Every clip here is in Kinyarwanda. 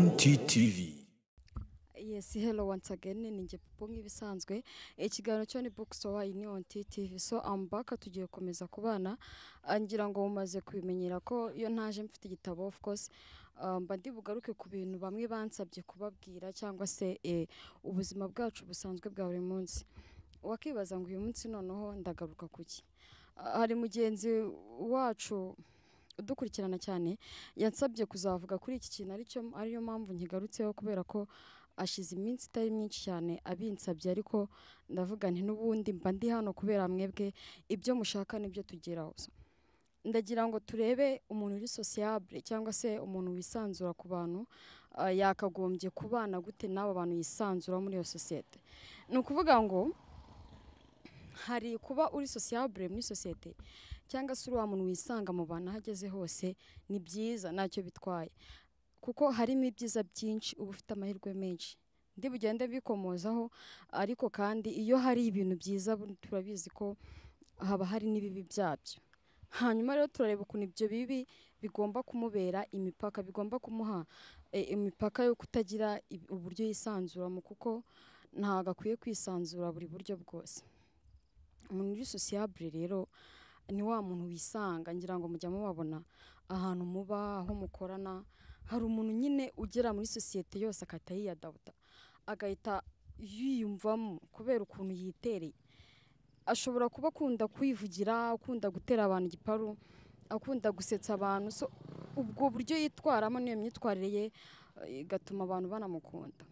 TV. Yes, hello once again. Ninjye Popo nk'ibisanzwe. Ikiganiro cyo ni Box Wine on TV. So I'm back tugiye komeza kubana. Ah, Ngira ngo mumaze kubimenyera ko iyo ntaje mfite igitabo of course ah, mba ndi bugaruke ku bintu bamwe bansabye kubabwira cyangwa se eh, ubuzima bwacu busanzwe bwa buri munsi. Wakibaza ngo uyu munsi noneho ndagaruka kuki? Ah, Hari mugenzi wacu udukurikirana cyane yansabye kuzavuga kuri iki kintu aricyo ariyo mpamvu nkigarutseho kubera ko ashize iminsi itari myinshi cyane abinsabye ariko ndavuga nti n'ubundi mba ndi hano kubera mwebwe ibyo mushaka nibyo tugeraho So, ndagira ngo turebe umuntu uri sociable cyangwa se umuntu wisanzura ku bantu ah, yakagombye kubana gute n'abo bantu yisanzura muri iyo sosiyete ni ukuvuga ngo hari kuba uri sociable muri sosiyete cyangwa se uri wa muntu wisanga mu bantu aho ageze hose ni byiza ntacyo bitwaye kuko harimo ibyiza byinshi uba ufite amahirwe menshi ndi bugende bikomozaho ariko kandi iyo hari ibintu byiza bu- turabizi ko haba hari n'ibibi byabyo hanyuma rero turareba ukuntu ibyo bibi bigomba kumubera imipaka bigomba kumuha eh, imipaka yo kutagira ib- uburyo yisanzuramo kuko ntabwo akwiye kwisanzura buri buryo bwose umuntu uri sociable rero ni wa muntu wisanga ngira ngo mujya mubabona ahantu muba aho mukorana hari umuntu nyine ugera muri sosiyete yose agahita yiyadawuta agahita yiyumvamo kubera ukuntu yitereye ashobora kuba akunda kwivugira akunda gutera abantu igiparu akunda gusetsa abantu so ubwo buryo yitwaramo n'iyo myitwarire ye eh, igatuma abantu banamukunda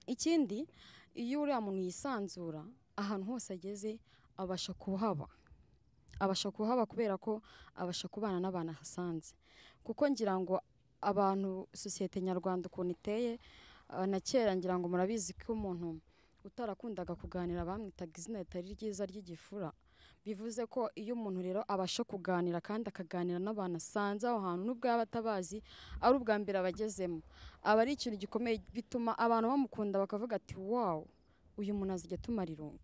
ikindi iyo uriya muntu yisanzura ahantu hose ageze abasha kuhaba abasha kuhaba kubera ko abasha kubana n'abantu ahasanze kuko ngira ngo abantu sosiyete nyarwanda ukuntu iteye ah, na kera ngira ngo murabizi ko umuntu utarakundaga kuganira bamwitaga izina ritari ryiza ry'igifura bivuze ko iyo umuntu rero abasha kuganira kandi akaganira n'abantu asanze aho hantu n'ubwo yaba atabazi ari ubwa mbere abagezemo aba ari ikintu gikomeye bituma abantu bamukunda bakavuga ati wawu uyu muntu azajya atumara irungu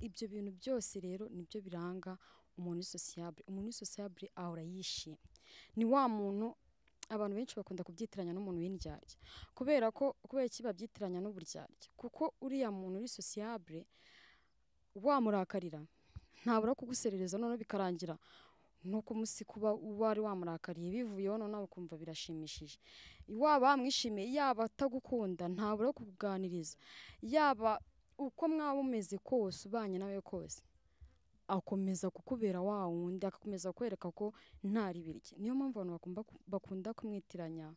ibyo bintu byose rero nibyo biranga umuntu uri sociable umuntu uri sociable ahora yishimye ni wa muntu abantu benshi bakunda kubyitiranya n'umuntu w'indyarya kubera ko kubera iki babyitiranya n'uburyarya kuko uriya muntu uri sociable wamurakarira ntabura kuguserereza noneho bikarangira no kumusi kuba wari wamurakariye bivuyeho noneho ukumva birashimishije waba wamwishimiye yaba atagukunda ntabura kukuganiriza yaba uko mwaba umeze kose ubanye nawe kose akomeza kukubera wa wundi agakomeza kwereka ko nta ribi rye niyo mpamvu abantu bakunda, bakunda kumwitiranya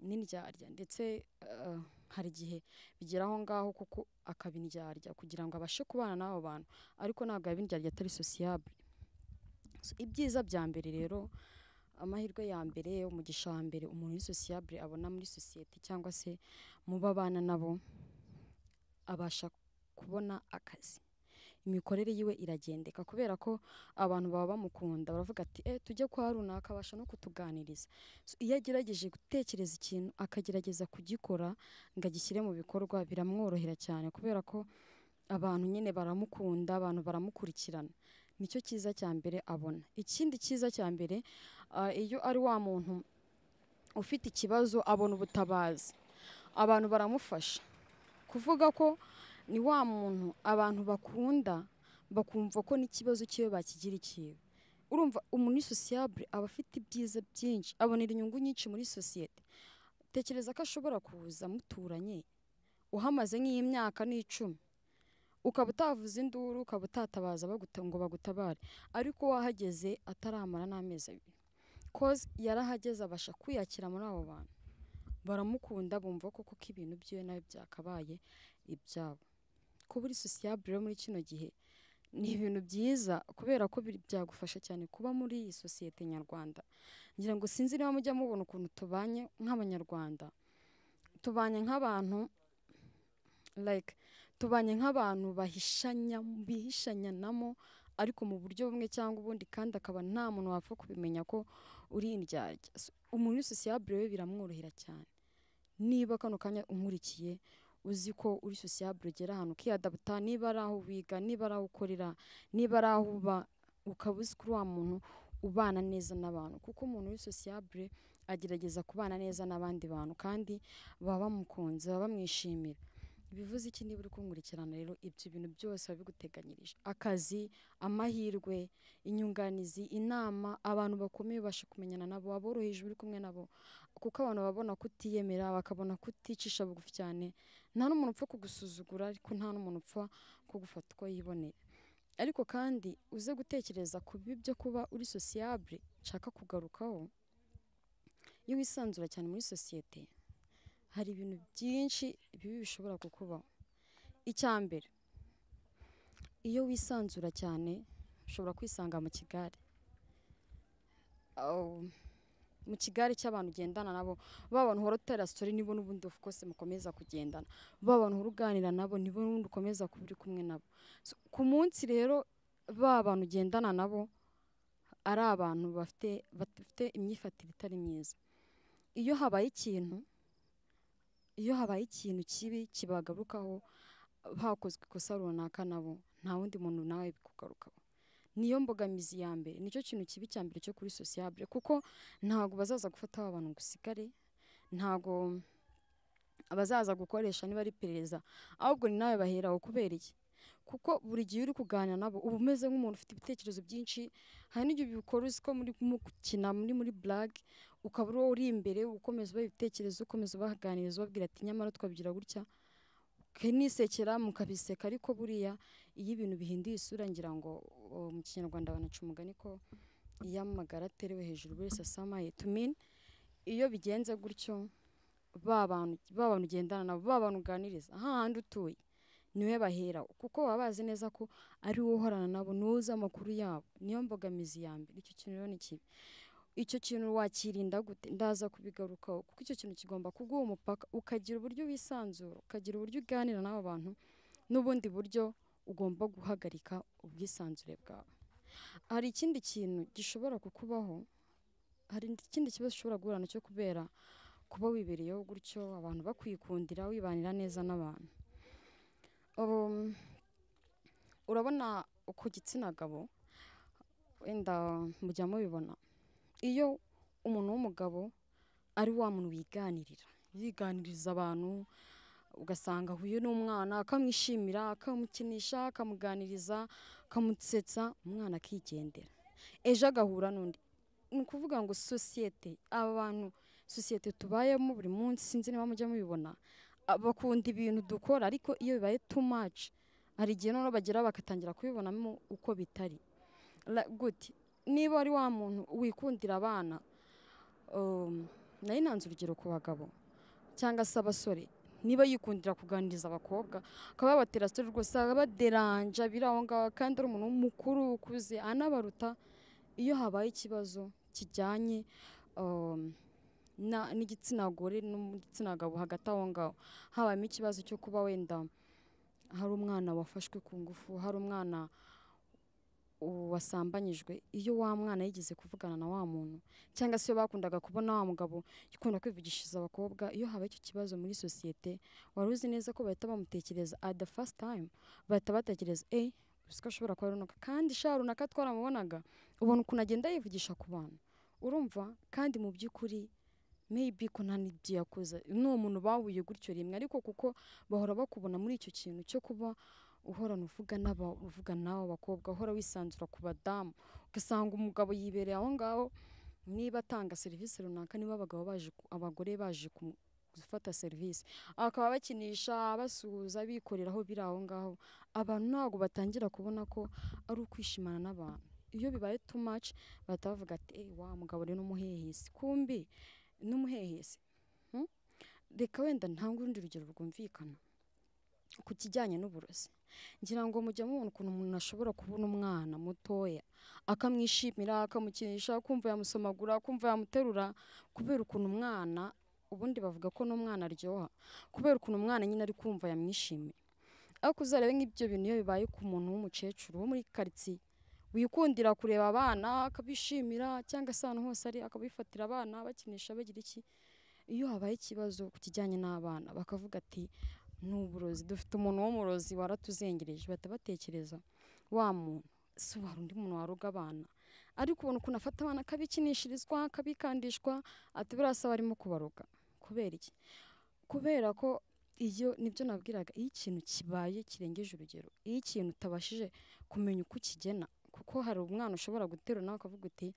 n'indyarya ndetse eh, hari igihe bigera aho ngaho kuko akaba indyarya kugira ngo abashe kubana n'abo bantu ariko ntabwo yaba indyarya atari sociable So, ibyiza bya mbere rero amahirwe ya mbere umugisha wa mbere umuntu uri sociable abona muri sosiyete cyangwa se mu bo abana nabo abasha kubona akazi imikorere yiwe iragendeka kubera ko abantu baba bamukunda baravuga ati eh tujye kwa runaka abasha no kutuganiriza So, iyo agerageje gutekereza ikintu akagerageza kugikora ngo agishyire mu bikorwa biramworohera cyane kubera ko abantu nyine baramukunda abantu baramukurikirana nicyo cyiza cya mbere abona ikindi cyiza cya mbere ah, iyo ari wa muntu ufite ikibazo abona ubutabazi abantu baramufasha kuvuga ko ni wa muntu abantu bakunda bakumva ko n'ikibazo cyiwe bakigira ikiwe urumva umuntu uri sociable aba afite ibyiza byinshi abonera inyungu nyinshi muri sosiyete tekereza ko ashobora kuza muturanye uhamaze nk'iy'imyaka n'icumi ukaba utavuza induru ukaba utatabaza baguta ngo bagutabare ariko wahageze ataramara n'amezi abiri koze yarahageze abasha kwiyakira muri abo bantu baramukunda bumva koko ko ibintu byiwe nawe byakabaye ibyabo kuba uri sociable rero muri kino gihe ni ibintu byiza kubera ko biri- byagufasha cyane kuba muri iyi sosiyete nyarwanda ngira ngo sinzi niba mujya mubona ukuntu tubanye nk'abanyarwanda tubanye nk'abantu like tubanye nk'abantu bahishanya bihishanyanamo ariko mu buryo bumwe cyangwa ubundi kandi akaba nta muntu wapfa kubimenya ko uri indyarya So, umuntu uri sociable we biramworohera cyane niba kano kanya unkurikiye uzi ko uri sociable ugera ahantu ukiyadabuta niba ari aho wiga niba ari aho ukorera niba ari aho uba ukaba uzi kuri wa muntu ubana neza n'abantu kuko umuntu uri sociable agerageza kubana neza n'abandi bantu kandi baba bamukunze baba bamwishimira bivuze iki niba uri kunkurikirana rero ibyo bintu byose biba biguteganyirije akazi amahirwe inyunganizi inama abantu bakomeye ubasha kumenyana nabo waboroheje uri kumwe nabo kuko abantu babona kutiyemera bakabona kuticisha bugufi cyane nta n'umuntu upfa kugusuzugura ariko nta n'umuntu upfa kugufata uko yiboneye ariko kandi uze gutekereza ku bibi byo kuba uri sosiyabure nshaka kugarukaho iyo wisanzura cyane muri sosiyete hari ibintu byinshi bibi bishobora kukubaho icya mbere iyo wisanzura cyane ushobora kwisanga mu kigare Aw, mu kigare cy'abantu ugendana nabo ba bantu uhora utera sitori nibo n'ubundi of course mukomeza kugendana ba bantu uhora uganira nabo nibo n'ubundi ukomeza kuba uri kumwe nabo So, ku munsi rero ba bantu ugendana nabo ari abantu bafite bafite imyifatire itari myiza iyo habaye ikintu iyo habaye ikintu kibi kibagarukaho hakozwe ikosa runaka nabo nta wundi muntu nawe bikugarukaho niyo mbogamizi ya mbere nicyo kintu kibi cya mbere cyo kuri sosiyabure kuko ntabwo bazaza gufata wa bantu ngo usigare ntabwo abazaza gukoresha niba ari iperereza ahubwo ni nawe baheraho kubera iki kuko buri gihe uri kuganira nabo uba umeze nk'umuntu ufite ibitekerezo byinshi hari n'igihe ubikora uzi ko muri mukina muri muri burage ukaba uri wowe uri imbere ukomeza ubaha ibitekerezo ukomeza ubaganiriza ubabwira ati nyamara twabigira gutya ukanisekera mukabiseka ariko buriya iyo ibintu bihinduye isura ngira ngo oh, mu kinyarwanda banaca umugani ko iyo amagara aterewe hejuru buri wese asamaye to mean iyo bigenze gutyo ba bantu ba bantu ugendana nabo ba bantu uganiriza hahandi utuye niwe bahera kuko baba bazi neza ko ari wowe uhorana nabo niwe uzi amakuru yabo niyo mbogamizi ya mbere icyo kintu rero ni kibi icyo kintu wakirinda gute ndaza kubigarukaho kuko icyo kintu kigomba kuguha umupaka ukagira uburyo wisanzura ukagira uburyo uganira n'abo bantu n'ubundi buryo ugomba guhagarika ubwisanzure bwawe hari ikindi kintu gishobora kukubaho hari ikindi kibazo ushobora guhura nacyo kubera kuba wibereyeho gutyo abantu bakwikundira wibanira neza n'abantu Um, urabona ku gitsina gabo wenda mujya mubibona iyo umuntu w'umugabo ari wa muntu wiganirira yiganiriza abantu ugasanga ahuye n'umwana akamwishimira akamukinisha akamuganiriza akamusetsa umwana akigendera ejo agahura n'undi ni ukuvuga ngo sosiyete aba bantu sosiyete tubayemo buri munsi sinzi niba mujya mubibona a- bakunda ibintu dukora ariko iyo bibaye too much hari igihe noneho bagera bagatangira kubibonamo uko bitari La- gute niba ari wa muntu wikundira abana um, nari nanze urugero ku bagabo cyangwa se abasore niba yikundira kuganiriza abakobwa akaba yabatera sitori rwose abaderanja biri aho ngaho kandi ari umuntu mukuru ukuze anabaruta iyo habaye ikibazo kijyanye um, na- n'igitsina gore n'igitsina gabo hagati aho ngaho habayemo ikibazo cyo kuba wenda hari umwana wafashwe ku ngufu hari umwana u- wasambanyijwe iyo wa mwana yigeze kuvugana na wa muntu cyangwa se iyo bakundaga kubona wa mugabo ukunda kwivugishiriza abakobwa iyo habaye icyo kibazo muri sosiyete wari uzi neza ko bahita bamutekereza at the first time bahita batekereza eh uzi ko ashobora kuba runaka kandi sha runaka twaramubonaga ubona ukuntu agenda yivugisha ku bantu urumva kandi mu by'ukuri maybe ko nta n'ibyo yakoze ni umuntu bahuye gutyo rimwe ariko kuko bahora bakubona muri icyo kintu cyo kuba uhorana uvuga n'aba uvuga nawe abakobwa uhora wisanzura ku badamu ugasanga umugabo yibereye aho ngaho niba atanga serivisi runaka niba abagabo baje ku- abagore baje kumu- gufata serivisi akaba bakinisha basuhuza bikoreraho biri aho ngaho abantu ntabwo batangira kubona ko ari ukwishimana n'abantu iyo bibaye too much bahita bavuga ati "Eh, wa mugabo rero n'umuhehesi kumbi n'umuhehesi Hmm? reka wenda ntange urundi rugero rwumvikana ku kijyanye n'uburozi ngira ngo mujya mubona ukuntu umuntu ashobora kubona umwana mutoya akamwishimira akamukinisha kumva yamusomagura kumva yamuterura kubera ukuntu umwana ubundi bavuga ko n'umwana aryoha kubera ukuntu umwana nyine ari kumva yamwishimiye ariko uzarebe nk'ibyo bintu iyo bibaye ku muntu w'umukecuru wo muri karitsiye wikundira kureba abana akabishimira cyangwa se ahantu hose ari akabifatira abana bakinisha bagira iki iyo habaye ikibazo ku kijyanye n'abana bakavuga ati ni uburozi dufite umuntu w'umurozi waratuzengereje bahita batekereza wa muntu si wari undi muntu waroga abana ariko ubona ukuntu afata abana akabikinishirizwa akabikandishwa ati birasaba arimo kubaroga kubera iki kubera ko iyo nibyo nabwiraga iyo ikintu kibaye kirengeje urugero iyo ikintu utabashije kumenya uko ukigena kuko hari umwana ushobora guterura nawe ukavuga uti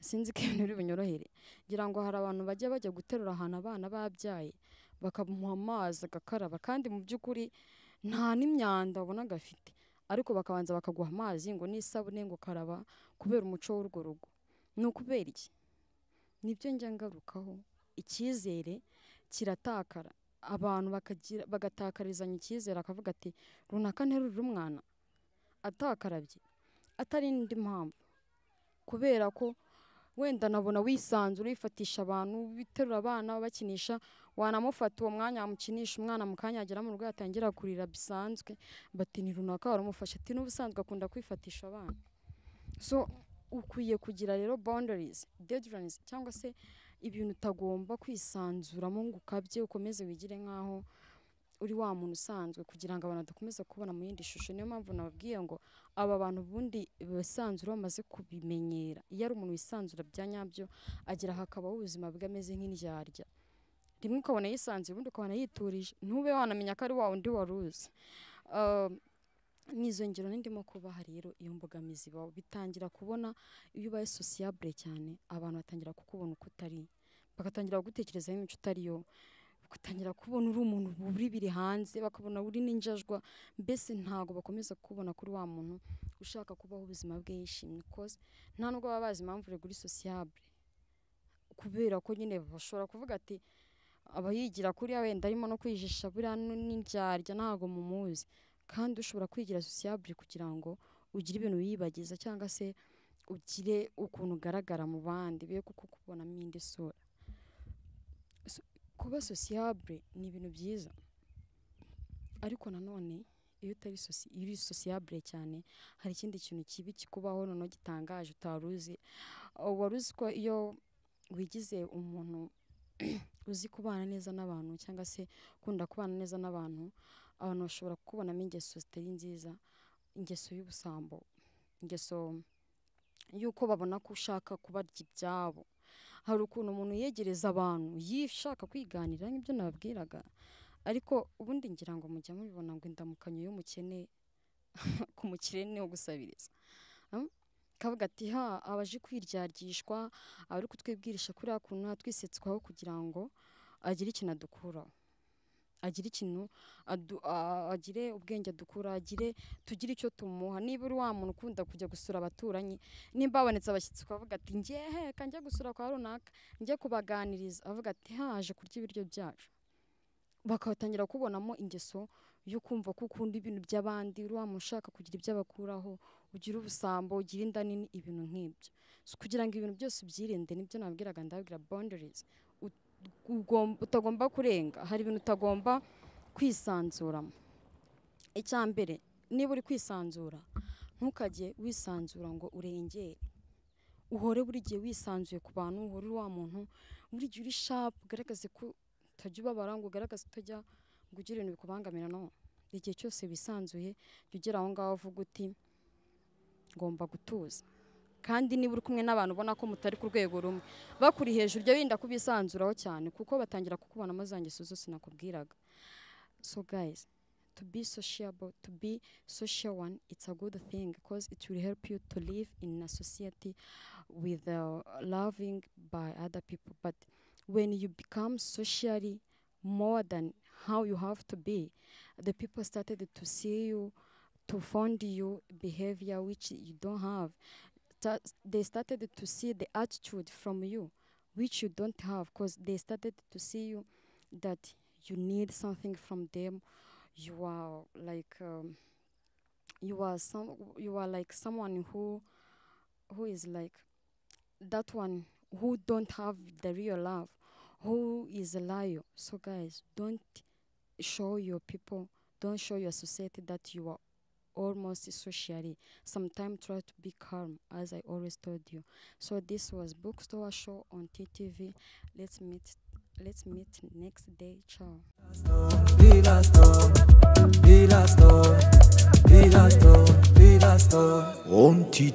sinzi ko ibintu biri bunyorohere ngira ngo hari abantu bajya bajya guterura ahantu abana babyaye bakamuha amazi agakaraba kandi mu by'ukuri nta n'imyanda wabona gafite ariko bakabanza bakaguha amazi ngo n'isabune ngo karaba kubera umuco w'urwo rugo ni ukubera iki nibyo njya ngarukaho icyizere kiratakara abantu bakagira bagatakarizanya icyizere akavuga ati runaka nterurira umwana atakarabye atari indi mpamvu kubera ko wenda nabona wisanzura wifatisha abantu biterura abana bakinisha wanamufata uwo mwanya wamukinisha umwana mukanyagira mu rugo yatangira kurira bisanzwe bati ni runaka waramufashe ati n'ubusanzwe akunda kwifatisha abana so ukwiye kugira rero boundaries deadlines cyangwa se ibintu utagomba kwisanzuramo ngo ukabye ukomeze wigire nk'aho uri wa muntu usanzwe kugira ngo abantu badakomeza kubona mu yindi shusho niyo mpamvu nababwiye ngo aba bantu ubundi bisanzura bamaze kubimenyera iyo ari umuntu wisanzura bya nyabyo agera hakabaho ubuzima bwe ameze nk'indyarya rimwe ukabona yisanzuye ubundi ukabona yiturije ntube wanamenya ko ari wa wundi wari uzi Ah, ni izo ngero n'indimo kubaha rero iyo mbogamizi ibaho bitangira kubona iyo ubaye sosiyabure cyane abantu batangira kukubona uko utari bagatangira kugutekerezaho imico utari yo ugatangira kubona uri umuntu uri biri hanze bakabona uri n'injajwa mbese ntago bakomeza kubona kuri wa muntu ushaka kubaho ubuzima bwe yishimye koze nta nubwo baba bazi impamvu uri sosiyabure kubera ko nyine bashobora kuvuga ati aba yigira kuriya wenda arimo no kwijisha buriya nu- n'indyarya ntago mumuzi kandi ushobora kwigira sosiyabure kugira ngo ugire ibintu wiyibagiza cyangwa se ugire ukuntu ugaragara mu bandi be kuko kubonamo indi sura kuba sosiyabure ni ibintu byiza ariko nanone iyo utari sosi iyo uri sosiyabure cyane hari ikindi kintu kibi kikubaho noneho gitangaje utari uzi Uh, wari uzi ko iyo wigize umuntu uzi kubana neza n'abantu cyangwa se ukunda kubana neza n'abantu abantu bashobora kukubonamo ingeso zitari nziza ingeso y'ubusambo ingeso y'uko babona ko ushaka kubarya ibyabo hari ukuntu umuntu yegereza abantu yishaka kwiganira nk'ibyo nababwiraga ariko ubundi ngira ngo mujya mubibona ngo indamukanyo y'umukene ku mukire niho gusabiriza Mm? kavuga ati ha abaje kwiryagishwa abari kutwibwirisha kuriya kuntu atwisetswaho kugira ngo agire ikintu adukuraho agire ikintu adu- a- agire ubwenge adukura agire tugire icyo tumuha niba uri wa muntu ukunda kujya gusura abaturanyi nimba habonetse abashyitsi ukavuga ati ngehe reka njye gusura kwa runaka njye kubaganiriza avuga ati haje kurya ibiryo byacu bakatangira kubonamo ingeso yo kumva ko ukunda ibintu by'abandi uri wa muntu ushaka kugira ibyo abakuraho ugira ubusambo ugira inda nini ibintu nk'ibyo so, kugira ngo ibintu byose ubyirinde nibyo nabwiraga ndabwira boundaries Ut- ugom- utagomba kurenga hari ibintu utagomba kwisanzuramo icya mbere niba uri kwisanzura ntukajye wisanzura ngo urengere uhore buri gihe wisanzuye ku bantu uhore uri wa muntu buri gihe uri shapu ugaragaze ko utajya ubabara ngo ugaragaze utajya ngo ugire ibintu bikubangamira no igihe cyose wisanzuye jya ugera aho ngaho uvuga uti ngomba gutuza kandi niba uri kumwe n'abantu ubona ko mutari ku rwego rumwe bakuri hejuru jya wirinda kubisanzuraho cyane kuko batangira kukubonamo za ngeso zose nakubwiraga so guys to be sociable to be social one it's a good thing because it will help you to live in a society with uh, loving by other people. But when you become socially more than how you have to be, the people started to see you, to find you behavior which you don't have. Ta- They started to see the attitude from you which you don't have because they started to see you that you need something from them. You are like um, you are some you are like someone who who is like that one who don't have the real love, who is a liar. So guys, don't show your people, don't show your society that you are almost socially. Sometimes try to be calm, as I always told you. So this was Bookstore Show on TTV. Let's meet. Let's meet next day. Ciao. Pilasto, Pilasto, Pilasto. On TT.